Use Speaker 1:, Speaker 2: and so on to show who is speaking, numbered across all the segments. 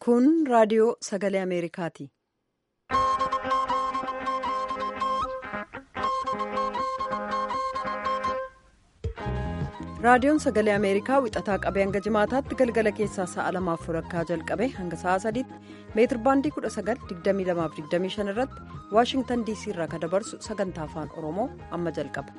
Speaker 1: Kun raadiyoo sagalee Ameerikaati. Raadiyoon sagalee Ameerikaa wixataa qabee hanga jimaataatti galgala keessaa sa'a lamaaf walakkaa jalqabe hanga sa'a sadiitti meetir baandii 19,2225 irratti Waashingtan DC irraa kan dabarsu sagantaa afaan Oromoo amma jalqaba.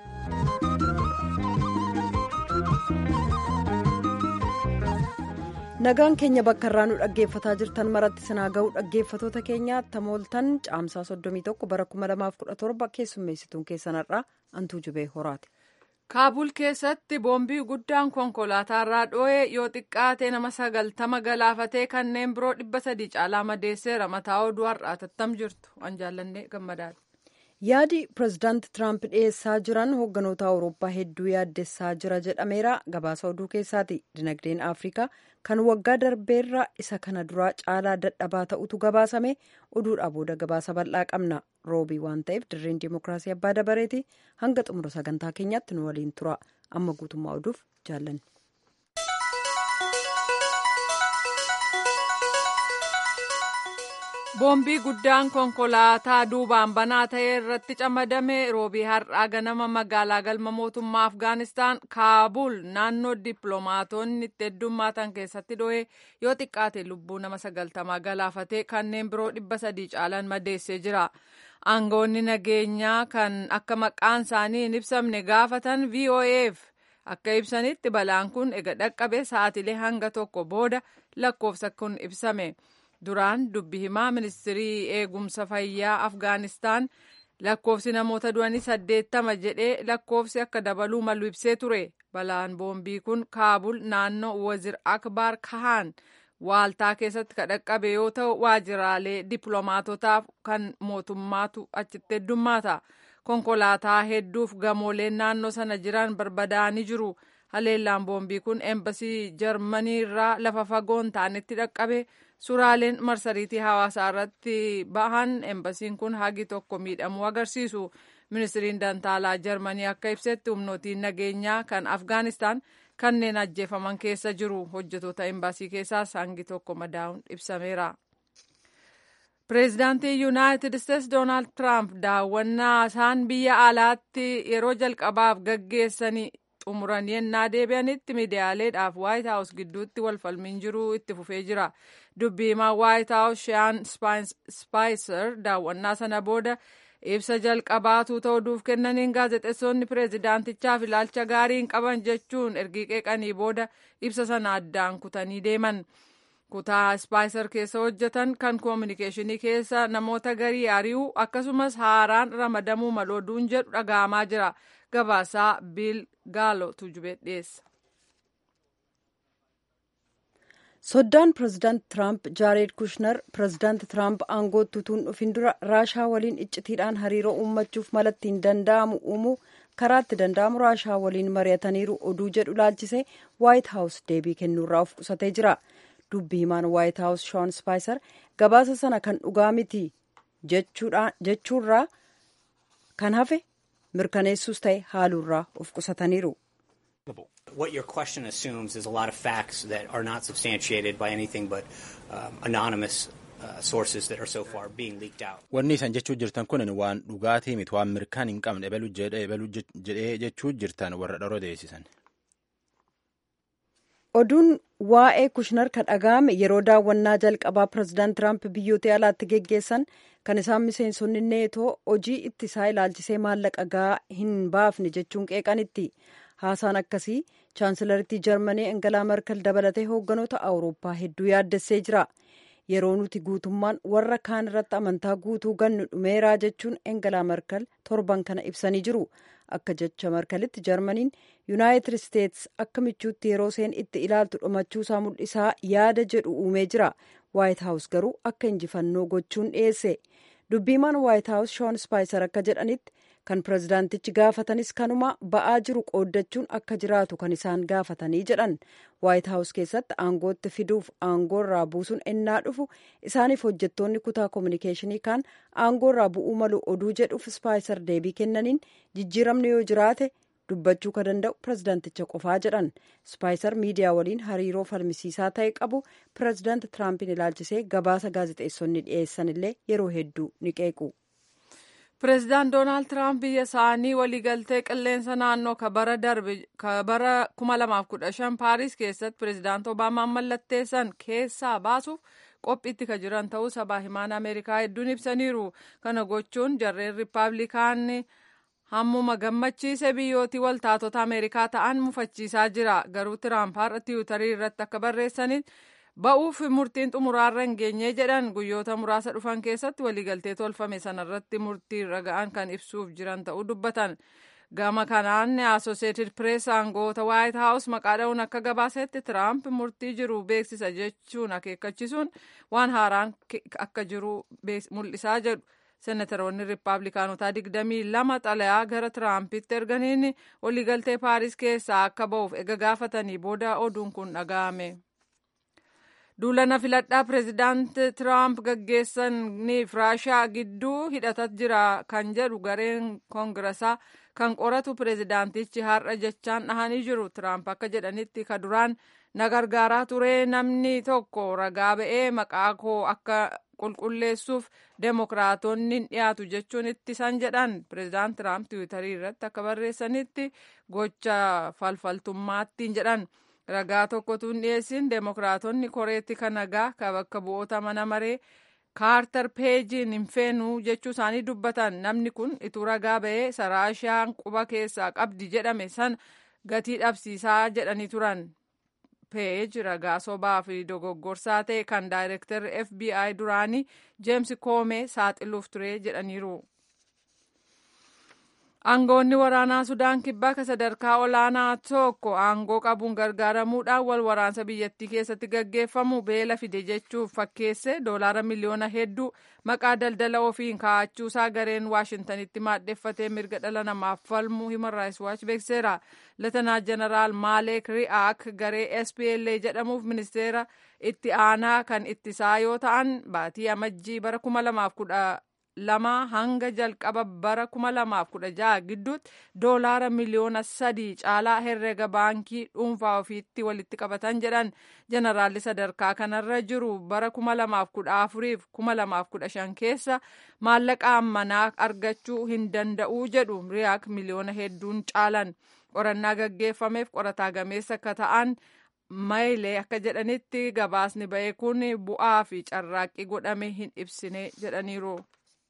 Speaker 1: Nagaan keenya bakka irraa nu dhaggeeffataa jirtan maratti sinaa ga'uu dhaggeeffatoota keenyaa tamooltan caamsaa 31 bara 2017 keessummeessituun keessanarraa antuu jubee horaati.
Speaker 2: kaabul keessatti boombii guddaan konkolaataarraa dho'ee yoo xiqqaate nama sagaltama galaafatee kanneen biroo dhibba sadii caalaa madeesseera mataa oduu har'aa tattam jirtu waan jaallannee gammadaadha.
Speaker 1: yaadi pirezidaanti tiraamp dhiyeessaa jiran hoogganoota awurooppaa hedduu yaaddessaa jira jedhameera gabaasa oduu keessaati dinagdeen afrikaa kan waggaa darbeerra isa kana duraa caalaa dadhabaa ta'utu gabaasame oduudhaa booda gabaasa bal'aa qabna roobii waan ta'eef dirreen dimookiraasii abbaa dabareeti hanga xumura sagantaa keenyaatti nu waliin tura amma guutummaa oduuf jaallanne.
Speaker 2: boombii guddaan konkolaataa duubaan banaa ta'e irratti camadame roobii har'aa ganama magaalaa galma mootummaa afgaanistaan kaabul naannoo dippiloomaatonni itti heddummaatan keessatti dho'ee yoo xiqqaate lubbuu nama sagaltamaa galaafatee kanneen biroo dhibba sadii caalan madeessee jira aangoonni nageenyaa kan akka maqaan isaanii hin ibsamne gaafatan voaf akka ibsanitti balaan kun ega dhaqqabe sa'aatilee hanga tokko booda lakkoofsa kun ibsame. duraan dubbi himaa ministirii eegumsa fayyaa afgaanistaan lakkoofsi namoota du'anii saddeettama jedhee lakkoofsi akka dabaluu malu ibsee ture balaan boombii kun kaabul naannoo wazir akbar kahaan waaltaa keessatti kan dhaqqabe yoo ta'u waajiraalee dippiloomaatotaaf kan mootummaatu achitti heddummaata konkolaataa hedduuf gamooleen naannoo sana jiran barbadaa'anii jiru haleellaan boombii kun eembasii jarmanii irraa lafa fagoon ta'anitti dhaqqabe. suuraaleen marsariitii hawaasaa irratti bahan eembasiin kun hagi tokko miidhamuu agarsiisu ministiriin dantaalaa jarmanii akka ibsetti humnootiin nageenyaa kan afgaanistaan kanneen ajjeefaman keessa jiru hojjetoota eembasii keessaas hangi tokko madaa'uun ibsameera. pireezidaantii yuunaayitid isteetsi doonaald tiraamp daawwannaa isaan biyya alaatti yeroo jalqabaaf gaggeessanii xumuran yennaa deebi'anitti miidiyaaleedhaaf waayit haawus gidduutti walfalmiin jiru itti fufee jira dubbii himaa waayit haawus shiyaan spaayiser daawwannaa sana booda ibsa jalqabaatu ta'uuf kennaniin gaazexeessonni pireezidaantichaaf ilaalcha gaarii hin qaban jechuun ergii qeeqanii booda ibsa sana addaan kutanii deeman kutaa spaayiser keessa hojjetan kan koominikeeshinii keessa namoota garii ari'uu akkasumas haaraan ramadamuu malooduun jedhu dhaga'amaa jira gabaasaa biil gaalo tujubee dhiyeessa.
Speaker 1: soddaan pireezidaanti tiraamp jaareed kushner pireezidaanti tiraamp aangootti utuu hin dhufin dura raashaa waliin iccitiidhaan hariiroo uummachuuf malattiin danda'amu uumuu karaatti danda'amu raashaa waliin mari'ataniiru oduu jedhu laalchisee waayit haawus deebii kennuurraa of qusatee jira dubbi himaan waayit haawus shoon spaayiser gabaasa sana kan dhugaa miti jechuurraa kan hafe mirkaneessuus ta'e haaluurraa of qusataniiru.
Speaker 3: What your question assumes is a lot of facts that are not substantiated by anything but um, anonymous uh, sources that are so far being leaked out.
Speaker 4: Wanni isan jechuu jirtan kun waan dhugaatii miti waan mirkaan hin qabne ebaluu jedhee jechuu jirtan warra dharoo deessisan.
Speaker 1: Oduun waa'ee kushnar kan dhaga'ame yeroo daawwannaa jalqabaa pireezidaant Tiraamp biyyoota alaatti geggeessan kan isaan miseensonni neetoo hojii ittisaa ilaalchisee maallaqa gahaa hin baafne jechuun qeeqanitti. haasaan akkasii chaansilarittii jarmanii engelaa merkel dabalatee hoogganoota awurooppaa hedduu yaaddessee jira yeroo nuti guutummaan warra kaan irratti amantaa guutuu gannu dhumeeraa jechuun engelaa merkel torban kana ibsanii jiru akka jecha merkelitti jarmaniin yuunaayitid isteets akka michuutti yeroo isheen itti ilaaltu dhumachuusaa mul'isaa yaada jedhu uumee jira waayit haawus garuu akka injifannoo gochuun dhiyeesse dubbiimaan waayit haawus shoon spaayiser akka jedhanitti kan pireezidaantichi gaafatanis kanuma ba'aa jiru qooddachuun akka jiraatu kan isaan gaafatanii jedhan waayit haawus keessatti aangootti fiduuf aangoorraa buusuun ennaa dhufu isaaniif hojjettoonni kutaa koominikeeshinii kaan aangoorraa bu'uu malu oduu jedhuuf spaayiser deebii kennaniin jijjiiramni yoo jiraate dubbachuu ka danda'u pirezidaanticha qofaa jedhan ispaayiser miidiyaa waliin hariiroo falmisiisaa ta'e qabu pirezidaanti tiraampin ilaalchisee gabaasa gaazexeessonni dhiyeessan illee yeroo hedduu ni qeequ.
Speaker 2: pireezidaant doonaald tiraamp biyya isaanii waliigaltee qilleensa naannoo ka bara darbe ka bara 2015 paaris keessatti pireezidaant obaamaan mallatteessan keessaa baasuuf qophiitti ka jiran ta'uu sabaa himaan ameerikaa hedduun ibsaniiru kana gochuun jarreen riippaabilikaanni hammuma gammachiise biyyootii waltaatota ameerikaa ta'an mufachiisaa jira garuu tiraamp har'a tiwutarii irratti akka barreessanitti ba'uuf murtiin xumuraarra hin geenye jedhan guyyoota muraasa dhufan keessatti waliigaltee tolfame sanarratti murtii irra ga'an kan ibsuuf jiran ta'uu dubbatan gama kanaan asosieetid pirees aangoota waayit haawus maqaa dha'uun akka gabaasetti tiraamp murtii jiru beeksisa jechuun akeekkachiisuun waan haaraan akka jiru mul'isaa jedhu senataroonni riippaabilikaanotaa digdamii lama xalayaa gara tiraampitti erganiin waliigaltee paaris keessaa akka ba'uuf ega gaafatanii booda oduun kun dhaga'ame. duulana filadhaa pireezidaant tiraamp gaggeessaniif raashaa gidduu hidhatat jira kan jedhu gareen koongirasaa kan qoratu pireezidaantichi har'a jechaan dhahanii jiru tiraamp akka jedhanitti ka duraan na gargaaraa ture namni tokko ragaa ba'ee maqaa koo akka qulqulleessuuf deemokiraatonni dhiyaatu jechuun ittisan jedhan pireezidaant tiraamp tiwiitarii irratti akka barreessanitti gocha falfaltummaattiin jedhan. ragaa tokkotu hin dhiyeessin deemokiraatonni koreetti kan nagaa ka bakka bu'oota mana maree kaartar peejiin hin feenu jechuu isaanii dubbatan namni kun ituu ragaa ba'ee saraashaan quba keessaa qabdi jedhame san gatii dhabsiisaa jedhanii turan peej ragaa sobaa fi dogoggorsaa ta'e kan daayirektarri fbi duraanii jeems koomee saaxiluuf ture jedhaniiru. aangoonni waraanaa sudaan kibbaa ka sadarkaa olaanaa tokko aangoo qabuun gargaaramuudhaan wal waraansa biyyattii keessatti gaggeeffamu beela fide jechuuf fakkeesse doolaara miliyoona hedduu maqaa daldala ofiin kaa'achuusaa gareen waashintanitti maaddeeffatee mirga dhala namaaf falmu himan raayis waachi beekseera latanaa jeneraal maaleek ri'aak garee spla jedhamuuf ministeera itti aanaa kan ittisaa yoo ta'an baatii amajjii bara kuma lamaaf kudha lama hanga jalqaba bara kuma lamaaf kudha jaha gidduutti doolaara miliyoona sadii caalaa herrega baankii dhuunfaa ofiitti walitti qabatan jedhan jeneraalli sadarkaa kanarra jiru bara kuma lamaaf kudha afuriif kuma lamaaf kudha shan keessa maallaqa ammanaa argachuu hin danda'uu jedhu riyaak miliyoona hedduun caalan qorannaa gaggeeffameef qorataa gameessa akka ta'an mayilee akka jedhanitti gabaasni ba'e kun bu'aa fi carraaqqii godhame hin ibsine jedhaniiru.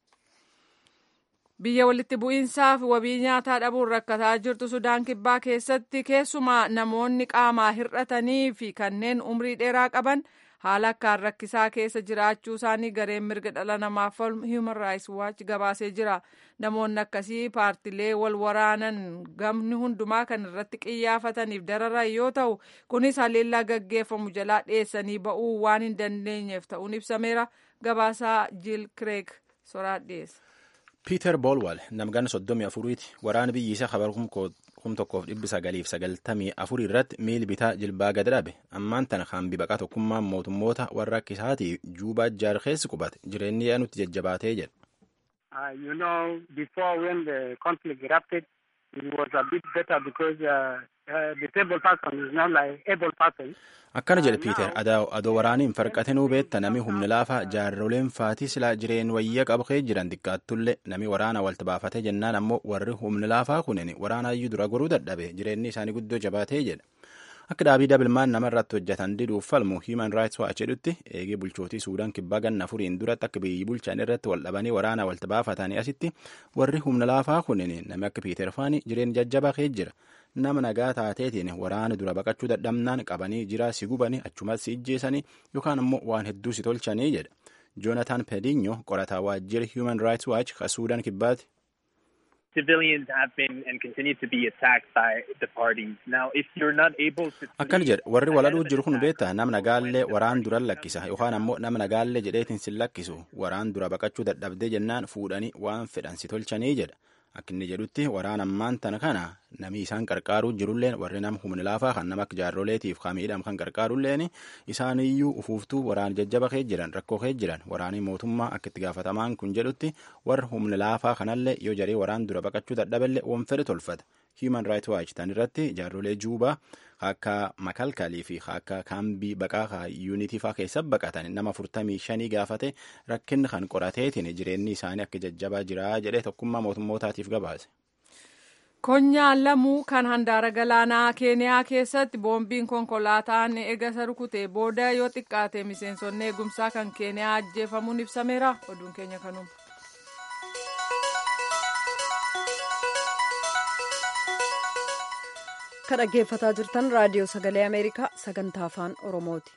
Speaker 2: biyya walitti bu'iinsaa fi wabii nyaataa dhabuun rakkataa jirtu sudaan kibbaa keessatti keessumaa namoonni qaamaa hir'atanii fi kanneen umrii dheeraa qaban haala akkaan rakkisaa keessa jiraachuu isaanii gareen mirga dhala namaaf falmu human rights watch gabaasee jira namoonni akkasii paartilee wal waraanan gamni hundumaa kan irratti qiyyaafataniif dararan yoo ta'u kunis haleellaa gaggeeffamu jalaa dhiyeessanii ba'uu waan hin dandeenyeef ta'uun ibsameera gabaasaa jiil kireek soraa dhiyeessa.
Speaker 4: piiter boolwal namgan soddomii afuriiti waraana biyyi isaa kabar kum tokkoof dhibbi sagaliif sagaltamii afurii irratti miil bitaa jilbaa gad dhabe ammaan tana hambi baqaa tokkummaan mootummoota warra akka isaatii juubaa jaar keessi qubate jireenyi yaa nutti jajjabaatee jedha.
Speaker 5: you know before when the conflict erupted it was a bit better because uh, uh, the table person is not like able person.
Speaker 4: akkana jedhe piiter adoo waraaniin farqatinuu beetta nami humni laafaa jaarroleen faatii silaa jireen wayya qabkee jiran xiqqaattullee nami waraana walta baafatee jennaan ammoo warri humni laafaa kunin waraanaayyuu dura goruu dadhabe jireenyi isaanii guddoo jabaatee jedha akka dhaabii dabilmaan nama irratti hojjetan diduuf falmu human rights watch jedhutti eegee bulchootii suudaan kibbaa ganna afuriin duratti akka biyyi bulchan irratti wal dhabanii waraana walta baafatanii asitti warri humna laafaa kunin nami akka piiter faanii jireen jajjabakee jira nama nagaa taateetiin waraana dura baqachuu dadhabnaan qabanii jiraa si gubanii achumas si ijjeesanii yookaan ammoo waan hedduu si tolchanii jedha joonataan pedinyo qorataa waajjira human rights watch ka suudaan kibbaati.
Speaker 6: civilians have been and continue to be attacked by the parties. Now, if you're not able to...
Speaker 4: Akkana jedha warri waladhuu jiru kun beektaa nama nagaallee waraan dura lakkisa yookaan ammoo nama nagaallee jedheetiin sin lakkisu waraan dura baqachuu dadhabdee jennaan fuudhanii waan fedhan si tolchanii jedha. Akka inni jedhutti waraan ammaan tana kana namni isaan qarqaaruu jirulleen warri nama humni laafaa kan nama akka jaarroleetiif kamiidhaam kan qarqaarulleen isaaniyyuu ufuuftuu waraan jajjaba kee jiran rakkoo kee jiran waraanii mootummaa akka itti gaafatamaan kun jedhutti warra humni laafaa kanallee yoo jaree waraan dura baqachuu dadhaballee waan fedhe tolfata Human Rights Watch tan irratti jaarrolee Juubaa akka makalkalii fi akka kaambii baqaa yuunitii faa keessa baqatan nama afurtamii shanii gaafate rakkinni kan qorateetiin jireenyi isaanii akka jajjabaa jira jedhee tokkummaa mootummootaatiif gabaase.
Speaker 2: Konyaan lamuu kan handaara galaanaa Keeniyaa keessatti boombiin konkolaataan eegasa rukutee booda yoo xiqqaate miseensonni eegumsaa kan Keeniyaa ajjeefamuun ibsameera. Oduun keenya kanuma.
Speaker 1: Kan dhaggeeffataa jirtan raadiyoo sagalee Ameerikaa sagantaa afaan Oromooti.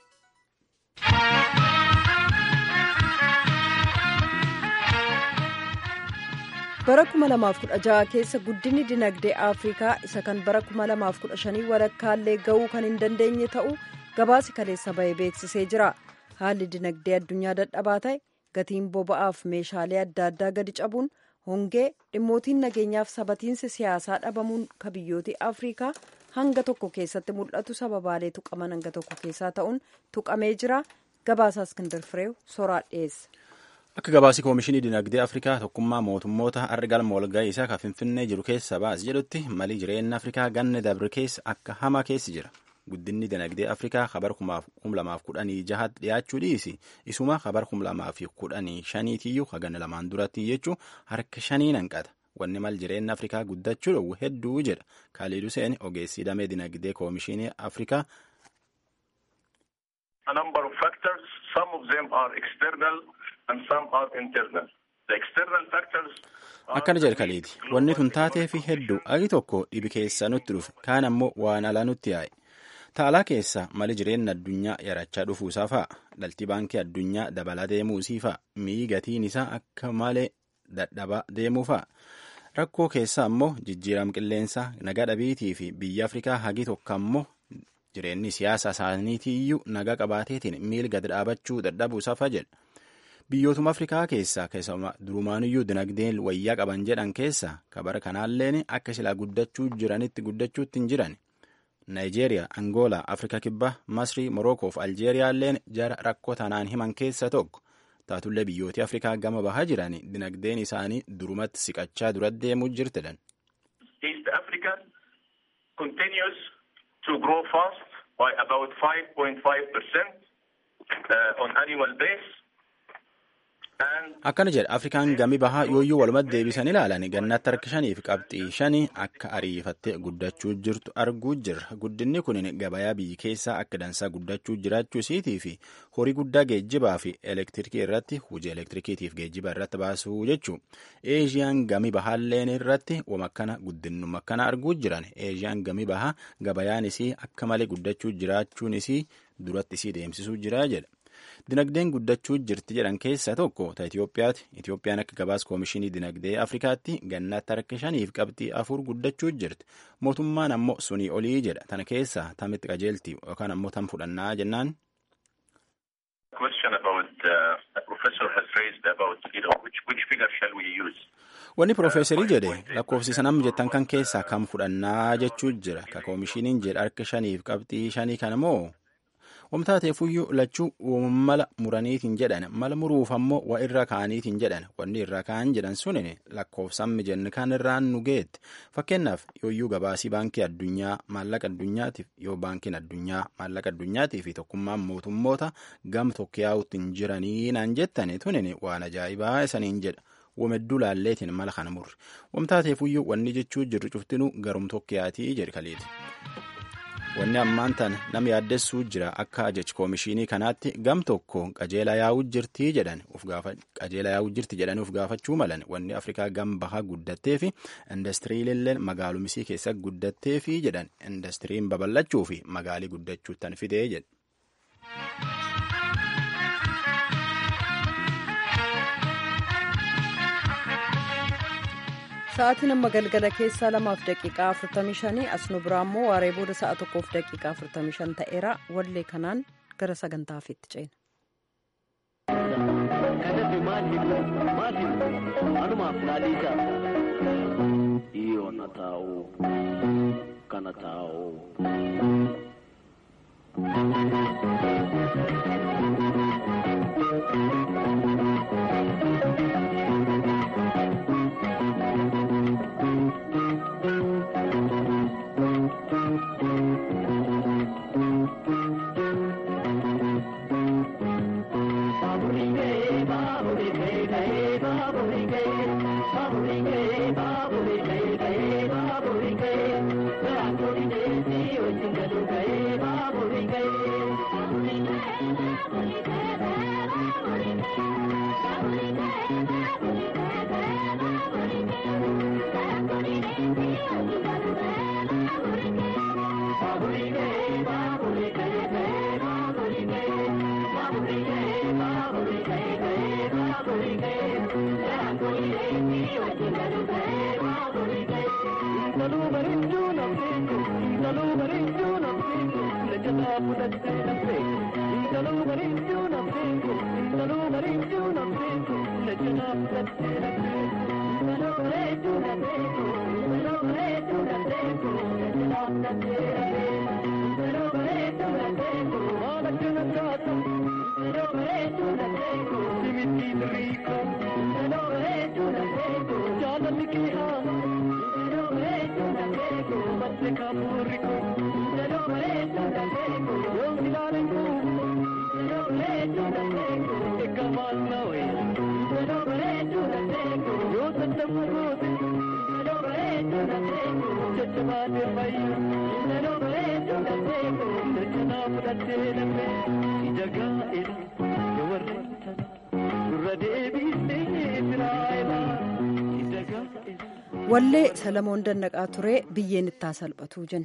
Speaker 1: bara 2016 keessa guddinni dinagdee afrikaa isa kan bara 2015 walakkaallee ga'uu kan hin dandeenye ta'uu gabaasi kaleessa bahee beeksisee jira haalli dinagdee addunyaa dadhabaa ta'e gatiin boba'aaf meeshaalee adda addaa gadi cabuun hongee dhimmootiin nageenyaaf sabatiinsi siyaasaa dhabamuun ka biyyooti afrikaa hanga tokko keessatti mul'atu sababaalee tuqaman hanga tokko keessaa ta'uun tuqamee jira gabaasaa iskindar fireew soraa dhiyeessa.
Speaker 4: Akka gabaasii Koomishinii Dinagdee Afrikaa tokkummaa mootummoota har'a galma walga'ii isaa kan Finfinnee jiru keessa baas jedhutti malii jireenya Afrikaa ganna dabre keessa akka hamaa keessi jira. Guddinni dinagdee Afrikaa kabar kum lamaaf kudhanii jahatti dhiyaachuu dhiisi. Isuma kabar kum lamaaf kudhanii shaniitiyyuu haganna lamaan duratti jechuun harka shanii hanqata. Wanni mal jireenya Afrikaa guddachuu dhowwu hedduu jedha. Kaaliid Hussein ogeessii damee dinagdee Koomishinii Afrikaa.
Speaker 7: A number of factors. Some of them are external and some are internal. The external factors
Speaker 4: Akkana jedha kaleeti. Wanni tun taatee fi hedduu agi tokko dhibi keessa nutti dhufe kaan ammoo waan alaa nutti yaa'e. Taalaa keessa mali jireenya addunyaa yarachaa dhufuusaa fa'a. Dhaltii baankii addunyaa dabalaa deemuusii fa'a. Mi'i gatiin isaa akka malee dadhabaa deemuu fa'a. Rakkoo keessa ammoo jijjiirama qilleensaa nagaa dhabiitii fi biyya Afrikaa hagi tokko ammoo jireenyi siyaasa isaaniitiiyyuu nagaa qabaateetiin miil gad dhaabachuu dadhabuusaa fa'a jedha. Biyyootuma Afrikaa keessaa keessumaa durumaanuyyuu dinagdeen wayyaa qaban jedhan keessaa kabara kanaalleen akka silaa guddachuu jiranitti guddachuutti hin jiran. Naayijeeriyaa, Angoolaa, Afrikaa Kibbaa, Masrii, Morokoo fi Aljeeriyaalleen jara rakkoo tanaan himan keessa tokko. Taatullee biyyooti Afrikaa gama bahaa jiran dinagdeen isaanii durumatti siqachaa dura deemuu jirtidhan.
Speaker 7: East African continues to grow fast by about 5.5% uh, on annual base.
Speaker 4: Akkana jedha Afrikaan gami bahaa yooyyuu walumatti deebisan ilaalan gannatti harka shanii fi qabxii shanii akka ariifattee guddachuu jirtu arguu jirra. Guddinni kun gabayaa biyyi keessaa akka dansaa guddachuu jiraachuu isiitii fi horii guddaa geejjibaa fi elektirikii irratti hojii elektirikiitiif geejjiba irratti baasuu jechuu. Eeshiyaan gami bahaalleen irratti wamakkana guddinuma akkana arguu jiran. Eeshiyaan gami bahaa gabayaan isii akka malee guddachuu jiraachuun isii duratti isii deemsisuu jira jedha. Dinagdeen guddachuu jirti jedhan keessaa tokko ta Itoophiyaati. Itoophiyaan akka gabaas koomishinii dinagdee Afrikaatti gannaatti harka shaniif qabxii afur guddachuu jirti. Mootummaan ammoo sunii olii jedha. Tana keessaa tamitti qajeelti yookaan ammoo tam fudhannaa jennaan.
Speaker 7: Question about uh, professor has raised about you know which which figure shall we use?
Speaker 4: Wanni Profeesarii jedhe lakkoofsisan amma jettan kan keessaa kam fudhannaa jechuu jira. Ka koomishiniin jedha harka shaniif qabxii shanii kana moo Wamtaateefuyyuu lachuu mala muraniitiin jedhan mala muruuf ammoo wa irra kaaniitiin jedhan wanni irra kaan jedhan sunin lakkoofsammi jenne kan irraan nu geette fakkeenyaaf yooyyuu gabaasii baankii addunyaa maallaqa addunyaatiif yoo baankiin addunyaa maallaqa addunyaatiif fi tokkummaan mootummoota gam tokko yaa'utti hin jiranii naan jettani tunin waan ajaa'ibaa isaniin jedha. Wamedduu laalleetiin mala kana murre wamtaateefuyyuu wanni jechuu jirru cuftinuu garum tokkiyaatii jedhe kaleeti. Wanni ammaan tan nama yaaddessuu jira akka ajaj koomishinii kanaatti gam tokko qajeela yaa'uu jirti jedhan qajeela yaa'uu jirti jedhanii uf gaafachuu malan wanni Afrikaa gam bahaa guddattee fi indastiriilillee magaalumisii keessa guddattee fi jedhan indastiriin babal'achuu fi magaalii guddachuu tan fidee jedhe.
Speaker 1: Sa'aatiin amma galgala keessaa lamaaf daqiiqaa afurtamii shanii as nu biraa immoo waaree booda sa'a tokkoof daqiiqaa afurtamii shan ta'eera wallee kanaan gara sagantaa hafiitti ceena.
Speaker 8: Kana taa'u.
Speaker 9: intaluu bareedduu nafteeku intaluu bareedduu nafteeku lejataa fudhattee nafteeku intaluu bareedduu nafteeku intaluu bareedduu nafteeku lejataa fudhattee nafteeku intaluu bareedduu nafteeku intaluu bareedduu nafteeku lejataa fudhattee nafteeku intaluu bareedduu nafteeku waan akkana taatu intaluu bareedduu nafteeku simittii biriiko intaluu bareedduu nafteeku jaalalli kee haa intaluu bareedduu nafteeku batte kaapuriko intaluu bareedduu nafteeku yoo ilaalengu intaluu bareedduu nafteeku eeggamaan nawe intaluu bareedduu nafteeku yoo tattamu goote intaluu bareedduu nafteeku jajjabaate fayyu intaluu bareedduu nafteeku dachanaa fudhattee nafe ija gaa'ela yoo warreentana gurra deebisee firaayila ija gaa'ela.
Speaker 1: wallee salamoon dannaqaa turee biyyeen ittaa salphatu jenna.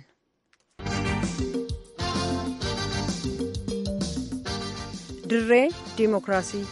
Speaker 1: dirree diimokiraasii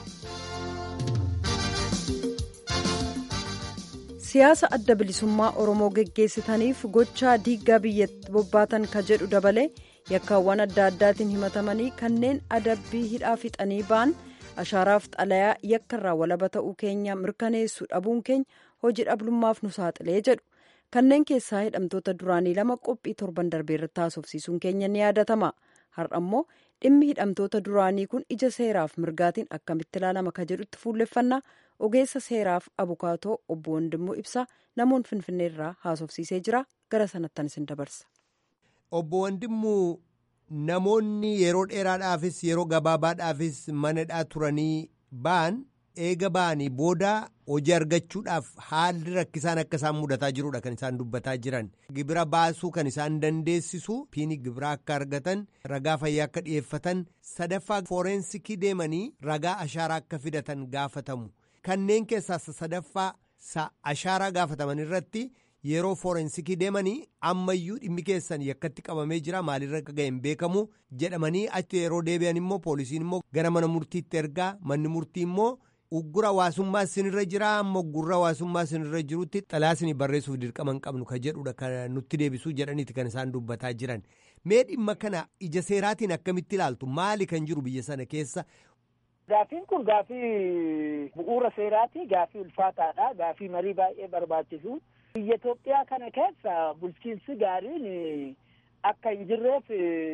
Speaker 1: siyaasa adda bilisummaa oromoo geggeessitaniif gochaa diiggaa biyyatti bobbaatan ka jedhu dabalee yakkaawwan adda addaatiin himatamanii kanneen adabbii hidhaa fixanii ba'an ashaaraaf xalayaa yakkarraa walaba ta'uu keenya mirkaneessu dhabuun keenya hojii dhabdummaaf nu saaxilee jedhu kanneen keessaa hidhamtoota duraanii lama qophii torban darbee irratti haasofsiisuun keenya ni yaadatama har'a immoo dhimmi hidhamtoota duraanii kun ija seeraaf mirgaatiin akkamitti ilaalama ka jedhutti fuulleffannaa ogeessa seeraaf abukaatoo obbo Wandimmoo Ibsaa namoon finfinneerraa haasofsiisee jira gara sanattan isin dabarsa.
Speaker 10: Obbo Wandimmoo namoonni yeroo dheeraadhaafis yeroo gabaabaadhaafis manadhaa turanii ba'an eega ba'anii booda hojii argachuudhaaf haalli rakkisaan akka isaan mudataa jirudha kan isaan dubbataa jiran gibira baasuu kan isaan dandeessisu piini gibira akka argatan ragaa fayyaa akka dhi'eeffatan sadaffaa fooreensikii deemanii ragaa ashaaraa akka fidatan gaafatamu kanneen keessaa sadaffaa ashaaraa gaafataman irratti yeroo fooreensikii deemanii ammayyuu dhimmi keessan yakkatti qabamee jira maalirra akka ga'e hin beekamu jedhamanii achi yeroo deebi'an immoo poolisiin immoo gara mana murtiitti ergaa manni murtii immoo uggura hawaasummaa sinirra jira amma uggura hawaasummaa sinirra jirutti xalaa sinii barreessuuf dirqama hin qabnu ka jedhudha kan nutti deebisuu jedhaniiti kan isaan dubbataa jiran mee dhimma kana ija seeraatiin akkamitti ilaaltu maali kan jiru biyya sana keessa.
Speaker 11: Gaafiin kun gaafii bu'uura seeraati gaafii ulfaataadha gaafii marii baay'ee barbaachisu biyya Itoophiyaa kana keessa bulchiinsi gaariin akka hin jirreef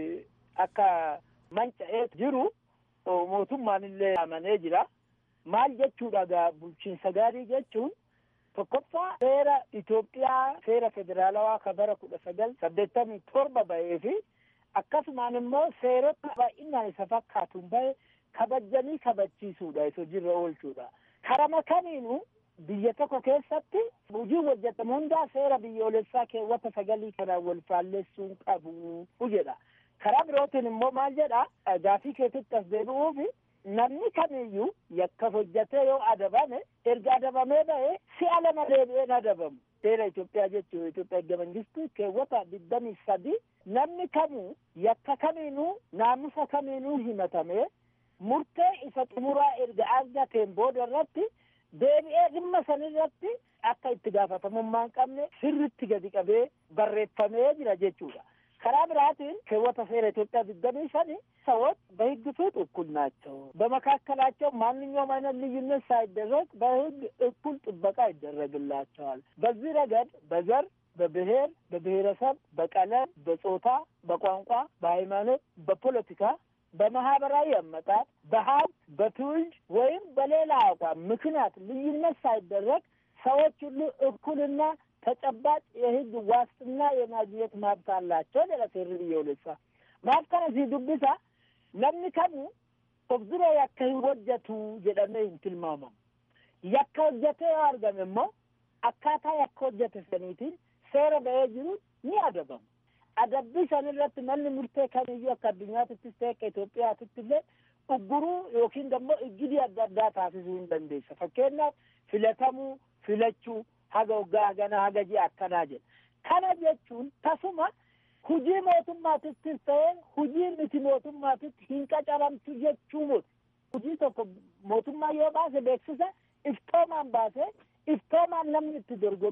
Speaker 11: akka manca'ee jiru mootummaan illee amanee jira. maal jechuudha gaa bulchiinsa gaarii jechuun tokkoffaa seera Itoophiyaa seera federaalawaa ka bara kudha sagal saddeettamii torba bahee fi akkasumaan immoo seerota baay'inaan isa fakkaatuun bahe kabajanii kabachiisuudha isa hojiirra oolchuudha. Karama kamiinuu biyya tokko keessatti hojii hojjetamu hundaa seera biyyoolessaa keewwata sagalii kanaan wal faalleessuun qabu jedha. Karaa birootiin immoo maal jedha gaafii keessatti as deebi'uufi namni kamiyyuu yakka hojjetee yoo adabame erga adabamee ba'ee si'a lama deebi'een adabamu seera Itoophiyaa jechuun Itoophiyaa erga mangistuu keewwata digdamii sadi namni kamuu yakka kamiinuu naamusa kamiinuu himatamee murtee isa xumuraa erga argateen booda irratti deebi'ee dhimma sanirratti akka itti gaafatamummaa hin qabne sirritti gadi qabee barreeffamee jira jechuudha. karaa biraatiin keewwata seera ኢትዮጵያ ድጋሚ ሰኒ ሰዎች በህግ ፊት እኩል ናቸው። በመካከላቸው ማንኛውም አይነት ልዩነት ሳይደረግ በህግ እኩል ጥበቃ ይደረግላቸዋል። በዚህ ረገድ በዘር፣ በብሔር፣ በብሔረሰብ፣ በቀለም፣ በጾታ፣ በቋንቋ፣ በሃይማኖት፣ በፖለቲካ በማህበራዊ አመጣጥ፣ በሀብት፣ በትውልድ ወይም በሌላ አቋም ምክንያት ልዩነት ሳይደረግ ሰዎች ሁሉ እኩልና ተጨባጭ የህግ ዋስትና የማግኘት መብት አላቸው ሌላ ሴር ብየውልሳ maaf kana si dubbisa namni kamu of dura yakka hin hojjetu jedhamee hin tilmaamamu yakka hojjetee yoo argame immoo akkaataa yakka hojjete saniitiin seera ba'ee jiru ni adabamu adabbii san irratti manni murtee kamiyyuu akka addunyaatittis ta'e akka Itoophiyaatitti illee ugguruu yookiin immoo iggidii adda addaa taasisuu hin dandeessa fakkeenyaaf filatamuu filachuu haga waggaa hagana haga ji'a akkanaa jedha kana jechuun tasuma hujii mootummaatittis ta'e hujii miti mootummaatitti hin qacaramtu jechuu miti hujii tokko mootummaa yoo baase beeksisa iftoomaan baase iftoomaan namni itti dorgome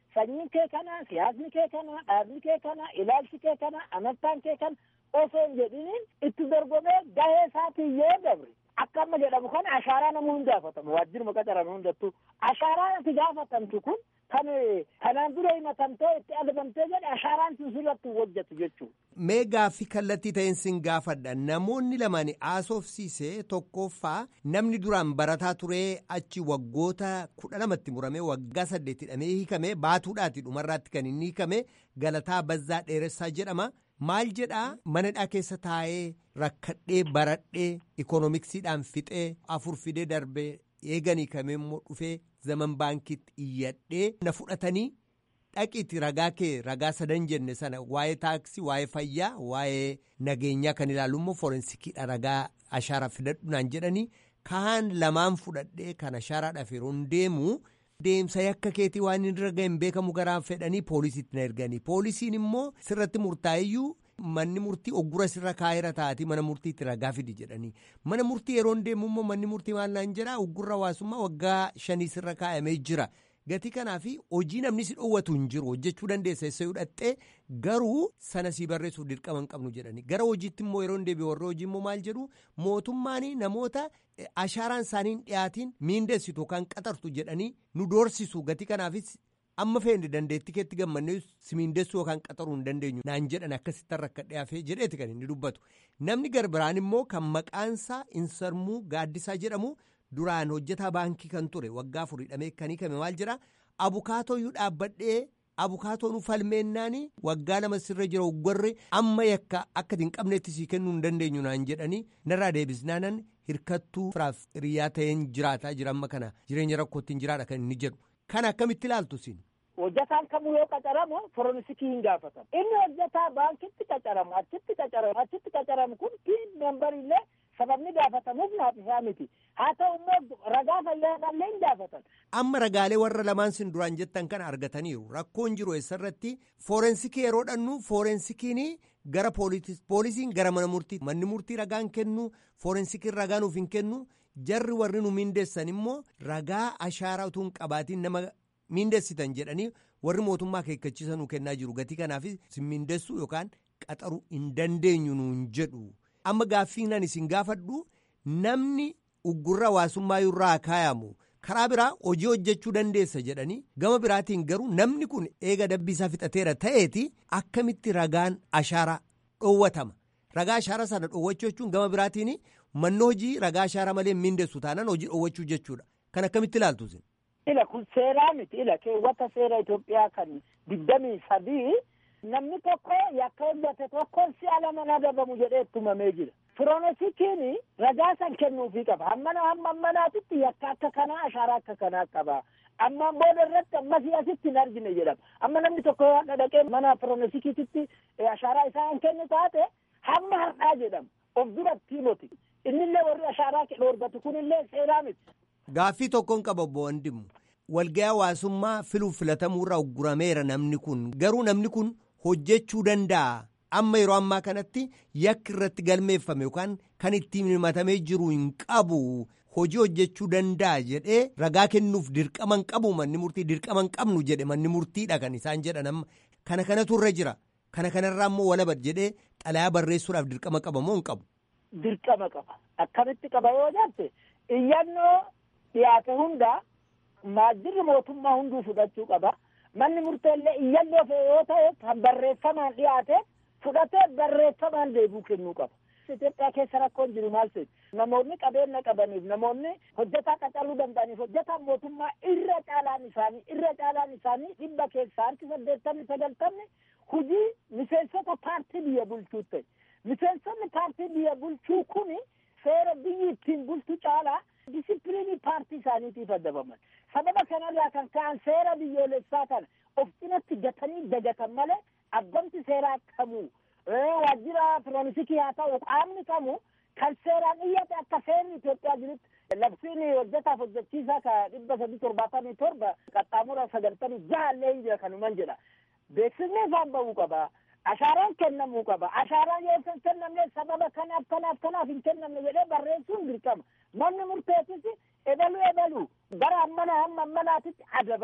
Speaker 11: sanyiin kee kana siyaasni kee kana dhaabni kee kana ilaalchi kee kana amantaan kee kana osoo hin jedhiniin itti dorgomee gahee isaatiin yoo dabre akka amma jedhamu kana ashaaraa namuu hin gaafatamu waajjiruma qacaran hundattuu ashaaraan ati gaafatamtu kun kan kanaan dura himatamtee itti adabamtee jedhe ashaaraan sun sirratti hojjetu jechuudha.
Speaker 10: Mee gaaffii kallattii ta'een sin gaafadha namoonni lamaan haasofsiise tokkoffaa namni duraan barataa turee achi waggoota kudha lamatti muramee waggaa saddeetti hidhamee hiikamee baatuudhaati dhumarraatti kan inni hiikame galataa bazzaa dheeressaa jedhama. maal jedhaa manadhaa keessa taa'ee rakkadhee baradhee ikoonomiksiidhaan fixee afur fidee darbee eeganii kamee immoo dhufee zaman baankiitti iyyadhee na fudhatanii dhaqiitti ragaa kee ragaa sadan jenne sana waa'ee taaksii waa'ee fayyaa waa'ee nageenyaa kan ilaallu immoo forensikiidha ragaa ashaaraa fidadhu naan jedhanii kaan lamaan fudhadhee kan ashaaraadhaaf yeroo deemu. Deemsa yakka keetii waan hin irra ga'een beekamu garaan fedhanii poolisiitti na erganii poolisiin immoo sirratti murtaa'iyyuu manni murtii oggura sirra kaa'eera taati mana murtiitti ragaa fidi jedhanii mana murtii yeroo deemu immoo manni murtii maal naan jedhaa oggurra hawaasummaa waggaa shanii sirra kaa'amee jira gatii kanaaf hojii namni si dhoowwatu hin jiru hojjechuu dandeessa eessa hidhattee garuu sana sii barreessuuf dirqama hin qabnu jedhanii gara hojiitti immoo yeroo deebi'e warra hojii immoo maal jedhu mootummaan namoota ashaaraan isaanii hin dhiyaatiin miindeessitu yookaan qaxartu jedhanii nu doorsisu gatii kanaafis amma feene dandeettii keetti gammannee si miindeessuu yookaan qaxaruu hin dandeenyu naan jedhan akkasitti rakka dhiyaafee jedheeti kan inni dubbatu namni garbiraan immoo kan maqaansaa insarmuu gaaddisaa jedhamu. duraan hojjetaa baankii kan ture waggaa afur hidhamee kan hiikame maal jira abukaatooyyuu dhaabbadhee abukaatoon falmeennaani waggaa lama sirra jira uggurri amma yakka akka hin qabneetti sii kennuu hin dandeenyu naan jedhanii narraa deebisnaanan hirkattuu firaaf hiriyaa ta'een jiraataa jira amma kana jireenya rakkootti hin jiraadha kan inni jedhu kana akkamitti ilaaltu siin.
Speaker 11: hojjetaan kamuu yoo qacaramu forensikii hin gaafatamu inni hojjetaa baankitti qacaramu achitti qacaramu achitti qacaramu kun piin membarillee sababni gaafatamuuf naaf isaa miti haa ta'u immoo ragaa fayyaadhaallee hin gaafatan.
Speaker 10: amma ragaalee warra lamaan sin duraan jettan kana argataniiru rakkoon jiru eessarratti foorensikii yeroo dhannu foorensikiin gara poolisiin gara mana murtii manni murtii ragaan kennu foorensikiin ragaa nuuf hin kennu jarri warri nu miindeessan immoo ragaa ashaaraa utuu hin qabaatiin nama miindeessitan jedhanii warri mootummaa akeekkachiisa nu kennaa jiru gatii kanaaf sin miindeessuu yookaan qaxaruu hin dandeenyu nuun jedhu. amma gaaffiinan isin gaafadhu namni uggurra hawaasummaa irraa kaayamu karaa biraa hojii hojjechuu dandeessa jedhanii gama biraatiin garuu namni kun eega dabbii isaa fixateera ta'eeti akkamitti ragaan ashaaraa dhoowwatama ragaa ashaaraa sana dhoowwachuu jechuun gama biraatiin manni hojii ragaa ashaaraa malee miindeessu taanaan hojii dhoowwachuu jechuudha kan akkamitti ilaaltu isin.
Speaker 11: ila kun seeraa miti ila keewwata seera Itoophiyaa kan digdamii sadii namni tokko yakka hojjate tokkoon si'a lama adabamu jedhee tumamee jira. Firoonesikiin ragaa san kennuufii qaba. Hammana hamma ammanaatitti yakka akka kanaa ashaaraa akka kanaa qaba. Ammaan booda irratti ammasii asitti hin argine jedhama. Amma namni tokko yoo dhaqee mana firoonesikiititti ashaaraa isaa hin kennu taate hamma har'aa jedhama. Of duratti himoti. Innillee warri ashaaraa dhoorgatu kunillee seeraa miti.
Speaker 10: Gaaffii tokkoon qaba obbo Wandimu. Walga'ii hawaasummaa filuuf filatamuurraa uggurameera namni kun. Garuu namni kun hojjechuu danda'a. Amma yeroo ammaa kanatti yakki irratti galmeeffame yookaan kan ittiin himatamee jiru hin qabu hojii hojjechuu danda'a jedhee ragaa kennuuf dirqama hin qabu manni murtii dirqama hin qabnu jedhe manni murtiidha kan isaan jedhan amma kana kanatu irra jira kana kanarraa immoo walaba jedhee xalayaa barreessuudhaaf dirqama qaba moo hin qabu.
Speaker 11: Dirqama qaba akkamitti qaba yoo jette iyyannoo dhiyaate hunda waajjirri mootummaa hunduu fudhachuu qaba. manni murteellee iyyannoo fe'e yoo ta'e kan barreeffamaan dhiyaate fudhatee barreeffamaan deebii kennuu qaba. Itoophiyaa keessa rakkoon jiru maal ta'e namoonni qabeenya qabaniif namoonni hojjetaa qacaruu danda'aniif hojjetaan mootummaa irra caalaan isaanii irra caalaan isaanii dhibba keessaa harki saddeettamni sagaltamni hujii miseensota paartii biyya bulchuu ta'e. Miseensonni paartii biyya bulchuu kuni seera biyyi ittiin bultu caalaa disipiliinii paartii isaaniitiif adabaman. sababa kanarraa kan ka'an seera biyyoolessaa kana of cinatti gatanii dagatan malee abbamti seeraa qabu waajjira firoonisiki haa ta'u qaamni qabu kan seeraan iyyate akka seerri Itoophiyaa jirutti labsiin hojjetaaf hojjechiisaa ka dhibba sadii torbaatamii torba qaxxaamura sagaltamii jaallee hin jira kanuman jedha beeksisni isaan ba'uu qaba. Ashaaraan kennamuu qaba. Ashaaraan yoo hin kennamne sababa kanaaf kanaaf kanaaf hin kennamne jedhee barreessuun dirqama. Manni murteessis ebaluu ebaluu bara ammana hamma ammanaatitti adabame.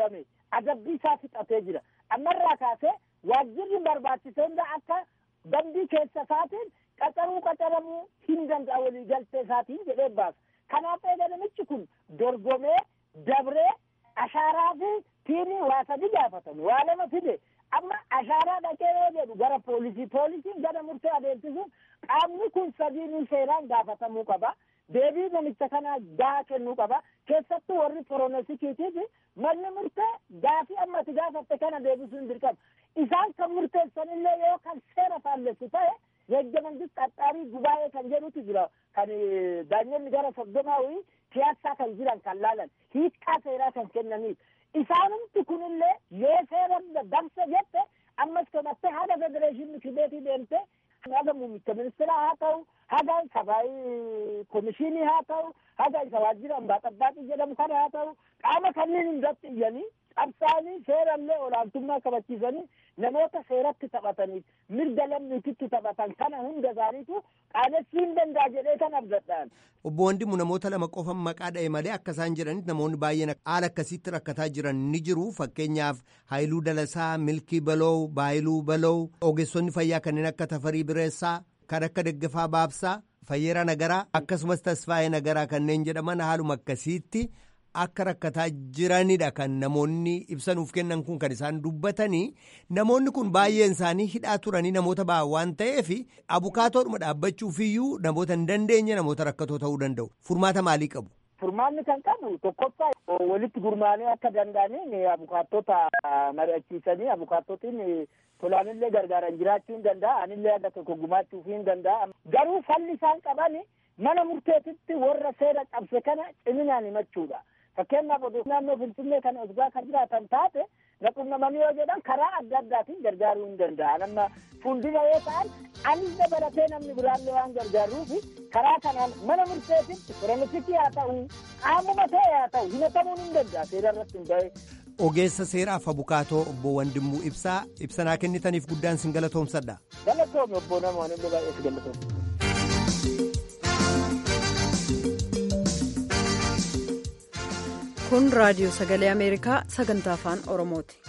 Speaker 11: adabbii isaa fixatee jira ammarraa kaasee waajjirri barbaachisee akka dambii keessa isaatiin qacaruu qacaramuu hin danda'a walii galtee isaatiin jedhee baasa kanaaf eegalamichi kun dorgomee dabree ashaaraa fi tiinii waa sadi gaafatan waa lama fide amma ashaaraa dhaqee yoo jedhu gara poolisii poolisiin gara murtee adeemsisuun qaamni kun sadiinuu seeraan gaafatamuu qaba deebii namicha kanaa gahaa kennuu qaba keessattuu warri forensikiitiif manni murtee gaafii amma ati gaafatte kana deebisuun dirqama isaan kan murteessanillee yoo kan seera faallessu ta'e yegga mangist qaxxaarii gubaa'ee kan jedhutu jira kan daanyonni gara soddomaawii piyaasaa kan jiran kan laalan hiikkaa seeraa kan kennaniif isaanumti kunillee yoo seera dabse jette ammas tomattee haga federeeshinii kibeetii deemte haga muummicha ministeeraa haa ta'u haga sabaayii komishinii haa ta'u haga isa waajjira ambaa xabbaaxii jedhamu kana haa ta'u qaama kanneen hundatti iyyanii qabsaanii seerallee olaantummaa kabachiisanii namoota seeratti taphataniif mirga lammiititti taphatan kana hunda isaaniitu qaanessuu hin danda'a jedhee kan abdadhaan.
Speaker 10: Obbo Wandimu namoota lama qofa maqaa dha'e malee akka isaan jedhanitti namoonni baay'een haala akkasiitti rakkataa jiran ni jiru fakkeenyaaf Haayiluu Dalasaa, Milkii Baloo, Baayiluu Baloo, ogeessonni fayyaa kanneen akka Tafarii Bireessaa, kan akka Daggafaa Baabsaa, Fayyeera Nagaraa akkasumas Tasfaayee Nagaraa kanneen jedhaman haaluma akkasiitti akka rakkataa jiranidha kan namoonni ibsanuuf kennan kun kan isaan dubbatanii namoonni kun baay'een isaanii hidhaa turanii namoota ba'an waan ta'eef abukaatoodhuma dhaabbachuufiyyuu namoota hin dandeenye namoota rakkatoo ta'uu danda'u furmaata maalii qabu.
Speaker 11: Furmaanni kan qabu tokkoffaa walitti gurmaanii akka danda'aniin abukaattota mari'achiisanii abukaattotiin tolaanillee gargaaran jiraachuu hin danda'a anillee akka tokko gumaachuu hin danda'a garuu falli isaan qaban mana murteetitti warra seera cabse kana ciminaan himachuudha. fakkeenyaaf oduu naannoo finfinnee kana osgaa kan jiraatan taate naqunnamanii yoo jedhan karaa adda addaatiin gargaaruu hin danda'an amma fuuldura yoo ta'an anis dabalatee namni biraallee waan gargaaruuf karaa kanaan mana murteetitti forensikii haa ta'u qaamuma ta'e haa ta'u himatamuun hin danda'a seera irratti hundaa'e.
Speaker 10: Ogeessa seeraaf abukaatoo obbo Wandimmuu Ibsaa ibsanaa kennitaniif guddaan sin galatoomsadha.
Speaker 11: Galatoomi obbo namoonni illee baay'ee si galatoomsa.
Speaker 1: kun raadiyoo sagalee ameerikaa sagantaa afaan oromooti.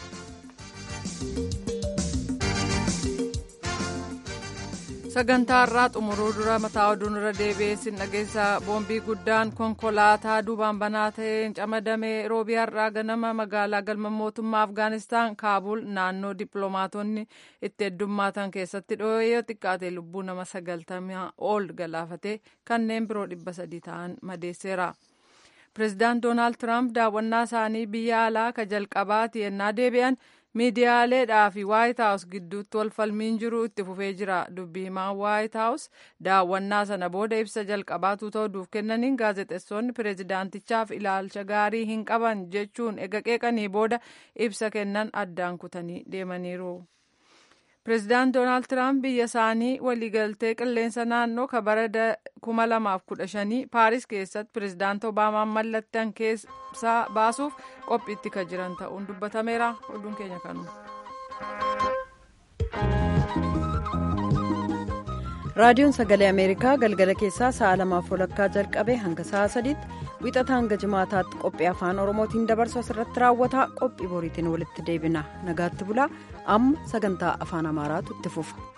Speaker 2: sagantaa irraa xumuruu dura mataa oduun irra deebi'ee sin dhageessa boombii guddaan konkolaataa duubaan banaa ta'een camadame roobii har'aa ganama magaalaa galma mootummaa afgaanistaan kaabul naannoo dippiloomaatonni itti heddummaatan keessatti dhoo'ee xiqqaate lubbuu nama sagaltamaa ol galaafate kanneen biroo dhibba sadii ta'an madeesseera. pireezidaant doonaald tiraamp daawwannaa isaanii biyya alaa ka jalqabaati yennaa deebi'an miidiyaaleedhaa fi waayit haawus gidduutti wal falmiin jiru itti fufee jira dubbii himaan waayit haawus daawwannaa sana booda ibsa jalqabaatu ta'uuf kennaniin gaazexeessonni pireezidaantichaaf ilaalcha gaarii hin qaban jechuun ega qeeqanii booda ibsa kennan addaan kutanii deemaniiru. pireezidaant doonaald tiraamp biyya isaanii waliigaltee qilleensa naannoo ka bara 2015 paaris keessatti pireezidaant obaamaan mallattan keessaa baasuuf qophiitti ka jiran ta'uun dubbatameera oduun keenya kanuma.
Speaker 1: raadiyoon sagalee ameerikaa galgala keessaa sa'a lamaaf walakkaa jalqabe hanga sa'a sadiitti wixata hanga jimaataatti qophii afaan oromootiin dabarsu asirratti raawwata qophii boriitiin walitti deebina nagaatti bulaa amma sagantaa afaan amaaraatu itti fufa.